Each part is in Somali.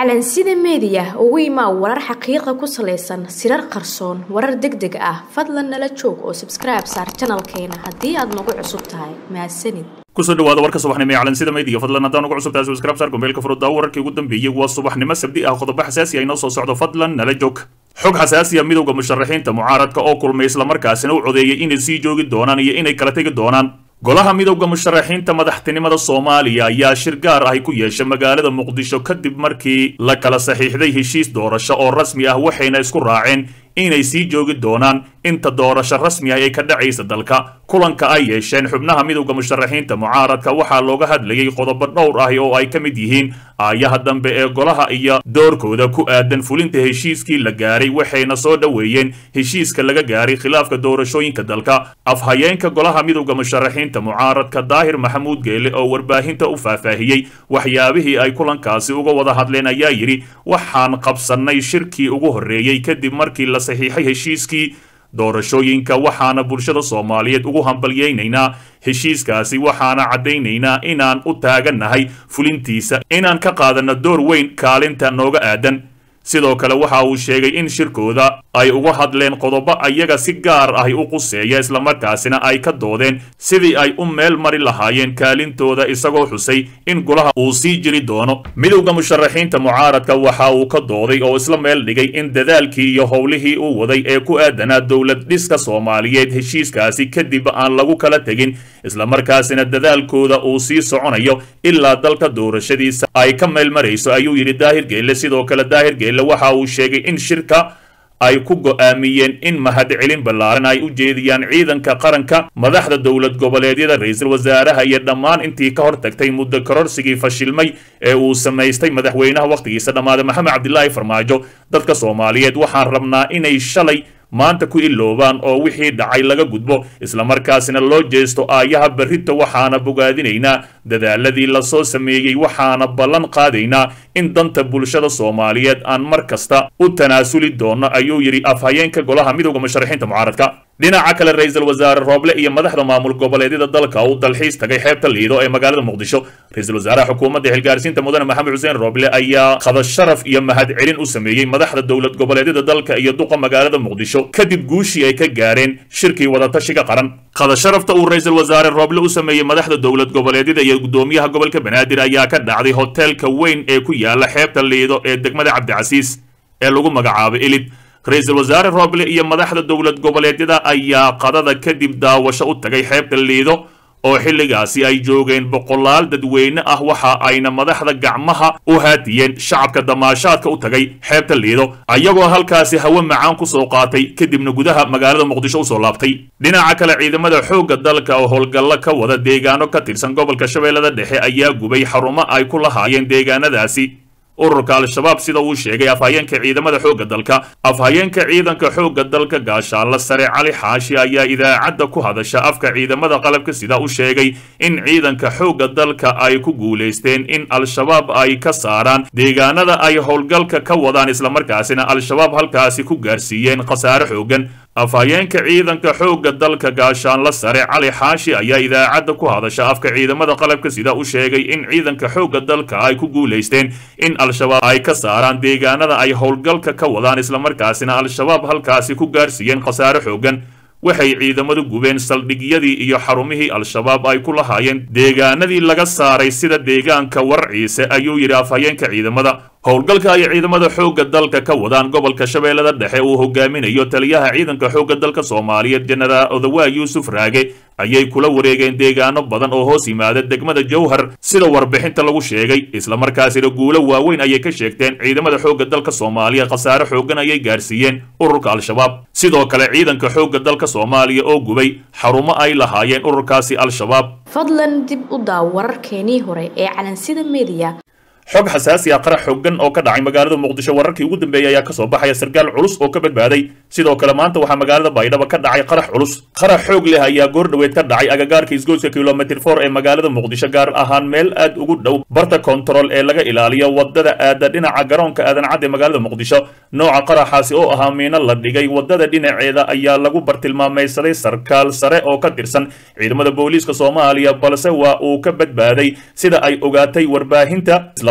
calansida meediya ugu imaa warar xaqiiqa ku salaysan sirar qarsoon warar deg deg ah fadlan nala joog oo sabskribe saar janalkeena haddii aad nagu cusub tahay mahadsanid kusoo dhawaada warka subaxnimo ee calansida meediya fadlan haddaan ugu cusub tahay subscribe saar gombeelka furuddaa wararkii ugu dambeeyey waa subaxnimo sabdi ah qodobo xasaasi ah inoo soo socdo fadlan nala joog xog xasaasiya midowda musharaxiinta mucaaradka oo kulmay islamarkaasina u codeeyay inay sii joogi doonaan iyo inay kala tegi doonaan golaha midowda musharaxiinta madaxtinimada soomaaliya ayaa shir gaar ahi ku yeeshay magaalada muqdisho kadib markii la kala saxiixday heshiis doorasho oo rasmi ah waxayna isku raaceen inay sii joogi doonaan inta doorasho rasmi ah ay ka dhacaysa dalka kulanka ay yeesheen xubnaha midowda musharaxiinta mucaaradka waxaa looga hadlayay qodobo dhowr ahi oo ay ka mid yihiin aayaha dambe ee golaha iyo doorkooda ku aadan fulinta heshiiskii la gaaray waxayna soo dhoweeyeen heshiiska laga gaaray khilaafka doorashooyinka dalka afhayeenka golaha midowda musharaxiinta mucaaradka daahir maxamuud geele oo warbaahinta u faahfaahiyey waxyaabihii ay kulankaasi uga wada hadleen ayaa yidhi waxaan qabsannay shirkii ugu horreeyey kadib markii la saxiixay heshiiskii doorashooyinka waxaana bulshada soomaaliyeed ugu hambalyaynaynaa heshiiskaasi waxaana caddaynaynaa inaan u taagannahay fulintiisa inaan ka qaadanno door weyn kaalinta nooga aadan sidoo kale waxa uu sheegay in shirkooda ay uga hadleen qodobo ayaga si gaar ahi u quseeya islamarkaasina ay ka doodeen sidii ay u meel mari lahaayeen kaalintooda isagoo xusay in golaha uu sii jiri doono midowda musharaxiinta mucaaradka waxa uu ka dooday oo isla meel dhigay in dadaalkii iyo howlihii uu waday ee ku aadanaa dowlad dhiska soomaaliyeed heshiiskaasi kadib aan lagu kala tegin islamarkaasina dadaalkooda uu sii soconayo ilaa dalka doorashadiisa ay ka meel marayso ayuu yidhi daahir geelle sidoo kale daahir geelle waxa uu sheegay in shirka ay ku go'aamiyeen in mahadcelin ballaaran ay u jeediyaan ciidanka qaranka madaxda dowlad goboleedyada ra-iisul wasaaraha iyo dhammaan intii ka hor tagtay muddo kororsigii fashilmay ee uu samaystay madaxweynaha wakhtigiisa dhammaaday maxamed cabdilaahi farmaajo dadka soomaaliyeed waxaan rabnaa inay shalay maanta ku iloobaan oo wixii dhacay laga gudbo islamarkaasina loo jeesto aayaha berrita waxaana bogaadinaynaa dadaaladii lasoo sameeyey waxaana ballan qaadaynaa in danta bulshada soomaaliyeed aan mar kasta u tanaasuli doono ayuu yidhi afhayeenka golaha midowda musharaxiinta mucaaradka dhinaca kale ra-iisul wasaare rooble iyo madaxda maamul goboleedyada dalka uu dalxiis tagay xeebta liido ee magaalada muqdisho ra-iisul wasaaraha xukuumadda xilgaarsiinta mudane maxamed xuseen rooble ayaa qada sharaf iyo mahadcelin u sameeyey madaxda dowlad goboleedyada dalka iyo duqa magaalada muqdisho kadib guushii ay ka gaareen shirkii wadatashiga qaran qada sharafta uu ra-iisul wasaare rooble u sameeyey madaxda dowlad goboleedyada iyo gudoomiyaha gobolka banaadir ayaa ka dhacday hoteelka weyn ee ku yaala xeebta liido ee degmada cabdicasiis ee lagu magacaabay elid ra-iisul wasaare rooble iyo madaxda dowlad goboleedyada ayaa qadada kadib daawasho u tagay xeebta liido oo xilligaasi ay joogeen boqolaal dadweyne ah waxa ayna madaxda gacmaha u haatiyeen shacabka damaashaadka u tagay xeebta liido ayagoo halkaasi hawe macaan ku soo qaatay kadibna gudaha magaalada muqdisho usoo laabtay dhinaca kale ciidamada xoogga dalka oo howlgallo ka wada deegaano ka tirsan gobolka shabeellada dhexe ayaa gubay xarumo ay ku lahaayeen deegaanadaasi ururka al-shabaab sida uu sheegay afhayeenka ciidamada xoogga dalka afhayeenka ciidanka xoogga dalka gaashaalla sare cali xaashi ayaa idaacadda ku hadasha afka ciidamada qalabka sida u sheegay in ciidanka xoogga dalka ay ku guulaysteen in al-shabaab ay ka saaraan deegaanada ay howlgalka ka wadaan islamarkaasina al-shabaab halkaasi ku gaarsiiyeen khasaare xooggan afhayeenka ciidanka xoogga dalka gaashaanla sare cali xaashi ayaa idaacadda ku hadasha afka ciidamada qalabka sida u sheegay in ciidanka xoogga dalka ay ku guulaysteen in al-shabaab ay ka saaraan deegaanada ay howlgalka ka wadaan islamarkaasina al-shabaab halkaasi ku gaarsiiyeen khasaare xooggan waxay ciidamadu gubeen saldhigyadii iyo xarumihii al-shabaab ay ku lahaayeen deegaanadii laga saaray sida deegaanka warciise ayuu yidhi afhayeenka ciidamada howlgalka ay ciidamada xoogga dalka ka wadaan gobolka shabeellada dhexe uu hogaaminayo taliyaha ciidanka xoogga dalka soomaaliyeed jenaraal odawaa yuusuf raage ayay kula wareegeen deegaano badan oo hoos yimaada degmada jowhar sida warbixinta lagu sheegay islamarkaasina guulo waaweyn ayay ka sheegteen ciidamada xoogga dalka soomaaliya khasaare xooggan ayay gaarsiiyeen ururka al-shabaab sidoo kale ciidanka xoogga dalka soomaaliya oo gubay xarumo ay lahaayeen ururkaasi al-shabaab fadlan dib u daaw wararkeenii hore ee calansida meediya xog xasaasi ah qarax xooggan oo ka dhacay magaalada muqdisho wararkii ugu dambeeyey ayaa kasoo baxaya sarkaal culus oo ka badbaaday sidoo kale maanta waxaa magaalada baydhabo ka dhacay qarax culus qarax xoog leh ayaa goor dhoweed ka dhacay agagaarka isgoyska kilomitr for ee magaalada muqdisho gaar ahaan meel aad ugu dhow barta kontarool ee laga ilaaliyo wadada aada dhinaca garoonka aadan cad ee magaalada muqdisho nooca qaraxaasi oo ahaa miino la dhigay wadada dhinaceeda ayaa lagu bartilmaamaysaday sarkaal sare oo ka tirsan ciidamada booliiska soomaaliya balse waa uu ka badbaaday sida ay ogaatay warbaahinta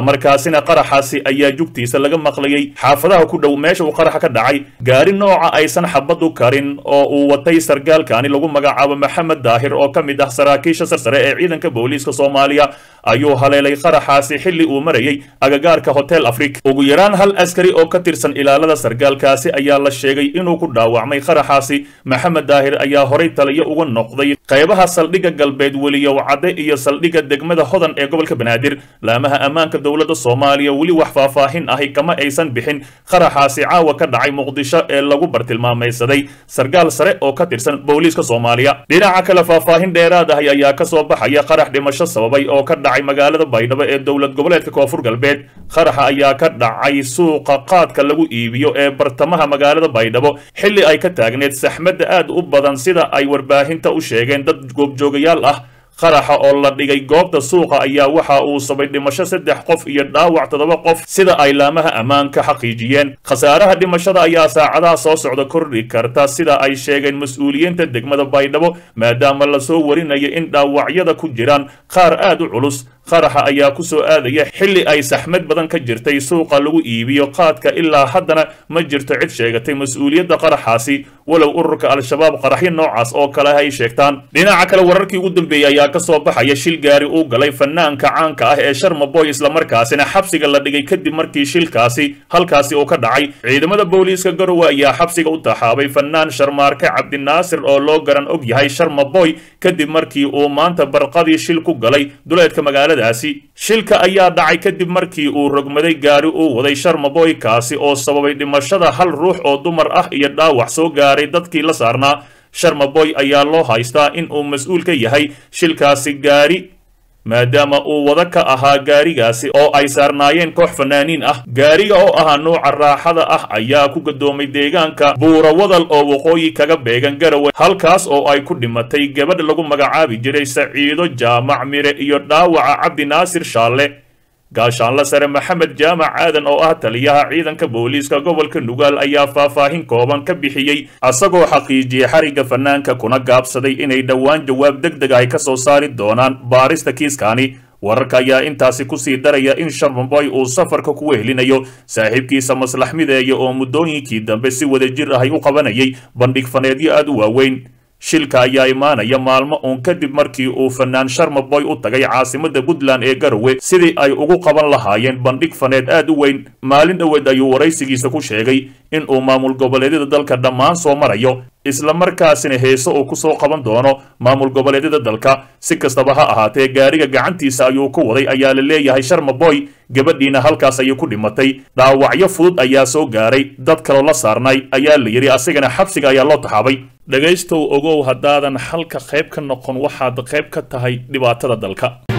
islamarkaasina qaraxaasi ayaa jugtiisa laga maqlayay xaafadaha ku dhow meesha uu qaraxa ka dhacay gaari nooca aysan xabad u karin oo uu watay sargaalkaani lagu magacaabo maxamed daahir oo ka mid ah saraakiisha sarsare ee ciidanka booliiska soomaaliya ayuu haleelay qaraxaasi xilli uu marayay agagaarka hotel afrik ugu yaraan hal askari oo ka tirsan ilaalada sargaalkaasi ayaa la sheegay inuu ku dhaawacmay qaraxaasi maxamed daahir ayaa horay taliyo uga noqday qaybaha saldhigga galbeed weliyow cadde iyo saldhigga degmada hodan ee gobolka banaadir laamaha ammaanka dowladda soomaaliya weli wax faahfaahin ahi kama aysan bixin qaraxaasi caawa ka dhacay muqdisho ee lagu bartilmaamaysaday sargaal sare oo ka tirsan booliiska soomaaliya dhinaca kale faahfaahin dheeraad ahi ayaa ka soo baxaya qarax dhimasho sababay oo ka dhacay magaalada baydhabo ee dowlad goboleedka koonfur galbeed qaraxa ayaa ka dhacay suuqa qaadka lagu iibiyo ee bartamaha magaalada baydhabo xilli ay ka taagneed saxmadda aad u badan sida ay warbaahinta u sheegeen dad goobjoogayaal ah qaraxa oo la dhigay goobta suuqa ayaa waxa uu sabay dhimasho saddex qof iyo dhaawac toddoba qof sida ay laamaha ammaanka xaqiijiyeen khasaaraha dhimashada ayaa saacadaha soo socda kordhi karta sida ay sheegeen mas-uuliyiinta degmada baydhabo maadaama lasoo warinayo in dhaawacyada ku jiraan qaar aad u culus qaraxa ayaa ku soo aadaya xilli ay saxmad badan ka jirtay suuqa lagu iibiyo qaadka ilaa haddana ma jirto cid sheegatay mas-uuliyadda qaraxaasi walow ururka al-shabaab qaraxyo noocaas oo kale ay sheegtaan dhinaca kale wararkii ugu dambeeyey ayaa ka soo baxaya shil gaari uu galay fanaanka caanka ah ee sharma boy islamarkaasina xabsiga la dhigay kadib markii shilkaasi halkaasi uu ka dhacay ciidamada booliiska garowe ayaa xabsiga u taxaabay fanaan sharmaarke cabdinaasir oo loo garan og yahay sharma boy kadib markii uu maanta barqadii shil ku galay duleedka magaaladaasi shilka ayaa dhacay kadib markii uu rogmaday gaari uu waday sharmaboy kaasi oo sababay dhimashada hal ruux oo dumar ah iyo dhaawac soo gaaray dadkii la saarnaa sharmaboy ayaa loo haystaa in uu mas-uul ka yahay shilkaasi gaari maadaama uu wada ka ahaa gaarigaasi oo ay saarnaayeen koox fanaaniin ah gaariga oo ahaa nuuca raaxada ah ayaa ku gadoomay deegaanka buura wadal oo waqooyi kaga beegan garawe halkaas oo ay ku dhimatay gabadh lagu magacaabi jiray saciido jaamac mire iyo dhaawaca cabdi naasir shaalle gaashaanla sare maxamed jaamac aadan oo ah taliyaha ciidanka booliiska gobolka nugaal ayaa faahfaahin kooban ka bixiyey asagoo xaqiijiyey xarigga fanaanka kuna gaabsaday inay dhowaan jawaab deg deg ay ka soo saari doonaan baarista kiiskaani wararka ayaa intaasi kusii daraya in sharmaboy uu safarka ku wehelinayo saaxiibkiisa maslax mideeya oo muddooyinkii dambe si wadajir ahay u qabanayay bandhig faneedyo aad u waaweyn shilka ayaa imaanaya maalmo uun kadib markii uu fanaan sharmaboy u tagay caasimada puntland ee garowe sidii ay ugu qaban lahaayeen bandhig faneed aad u weyn maalin dhoweed ayuu waraysigiisa ku sheegay in uu maamul goboleedyada dalka dhammaan soo marayo islamarkaasina heeso uu kusoo qaban doono maamul goboleedyada dalka si kastaba ha ahaatee gaariga gacantiisa ayuu ku waday ayaa la leeyahay sharmaboy gabadhiina halkaas ayay ku dhimatay dhaawacyo fudud ayaa soo gaaray dad kaloo la saarnay ayaa la yidhi asigana xabsiga ayaa loo taxaabay dhegaystow ogow haddaadan xalka qayb ka noqon waxaad qayb ka tahay dhibaatada dalka